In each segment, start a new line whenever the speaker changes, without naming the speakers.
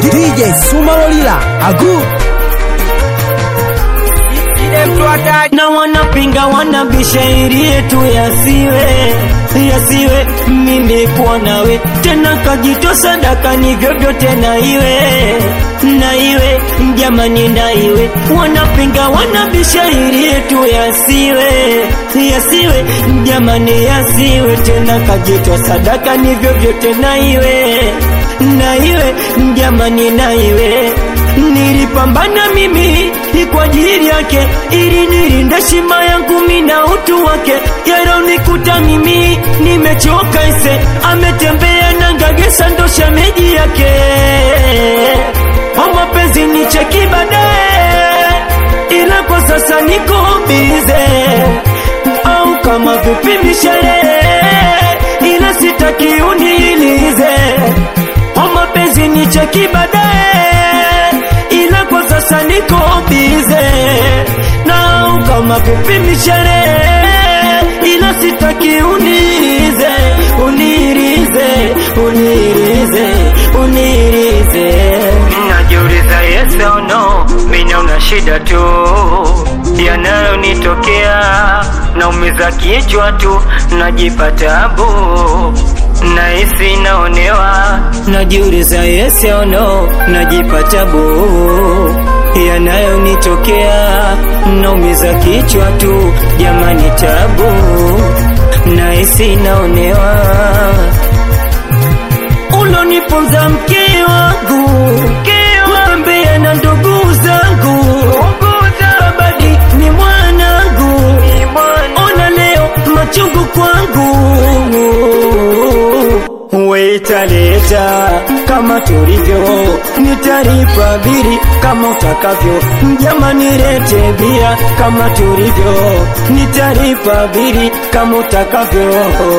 DJ Sumalolila Agu
na wanapinga wanabisha ili yetu yasiwe yasiwe mimi kuwa nawe tena kajito sadaka ni vyovyote na iwe na iwe jamani na iwe wanapinga wanabisha ili yetu yasiwe yasiwe jamani yasiwe tena kajito sadaka ni vyovyote na iwe na iwe jamani na iwe nilipambana mimi kwa ajili yake ili nilinde shima yangu mina utu wake yaronikuta mimi nimechoka ise ametembea na ngagesa ndo shemeji yake mapenzi ni cheki baadaye ila kwa sasa niko bize au kama vipi misherehe ila sitaki uniilize mapenzi ni cheki baadaye ila kwa sasa niko bize na kama vipi misherehe ila sitaki unirize unirize unirize unirize najiuliza yes or no mina una shida tu yanayonitokea naumiza kichwa tu najipa tabu nahisi naonewa najiuliza yes or no najipa tabu yanayonitokea naumiza kichwa tu jamani tabu nahisi naonewa uloniponza mke wangu mwambie na ndugu zangu babadi ni mwanangu ona leo machungu kwangu wetaleta kama tulivyo nitaripa biri kama utakavyo jamani lete bia kama tulivyo nitaripa biri kama utakavyo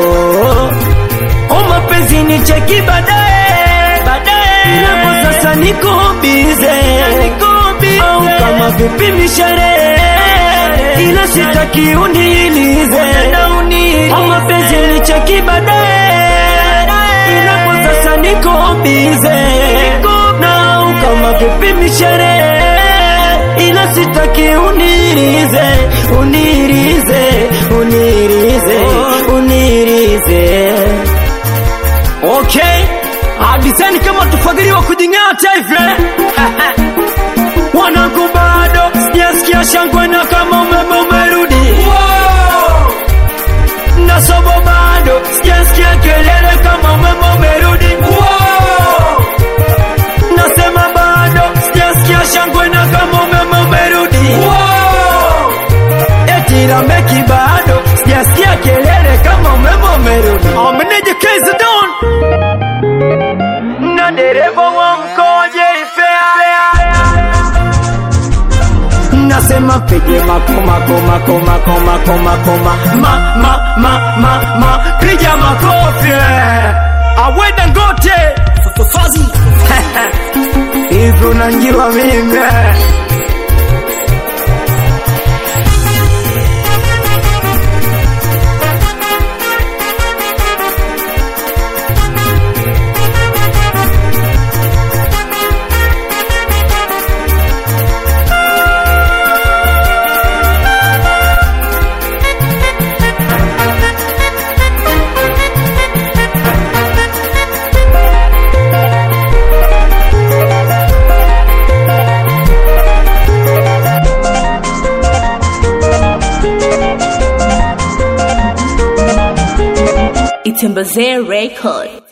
o mapenzi ni cheki baadaye baadaye kwa sasa niko bize au kama vipi misherehe ila sitaki uniilize o mapenzi ni cheki baadaye ila kwa sasa niko bize na kama vipi misherehe ila sitaki unirize unirize unirize unirize okay adiseni kama tufagiliwa kujing'ata hivyo wanangu bado sijasikia shangwe na kama umeme umerudi na sobo bado sijasikia kelele kama umeme umerudi nasema bado sijasikia shangwe na kama umeme umerudi eti lameki bado sijasikia kelele kama umeme umerudi ameneje kezi don na dereva wa mkoje ifea nasema pige makoma koma koma koma koma koma ma ma ma ma ma piga makofi awenda ngote fazi hivi unanjua mimi
Itembazee Record.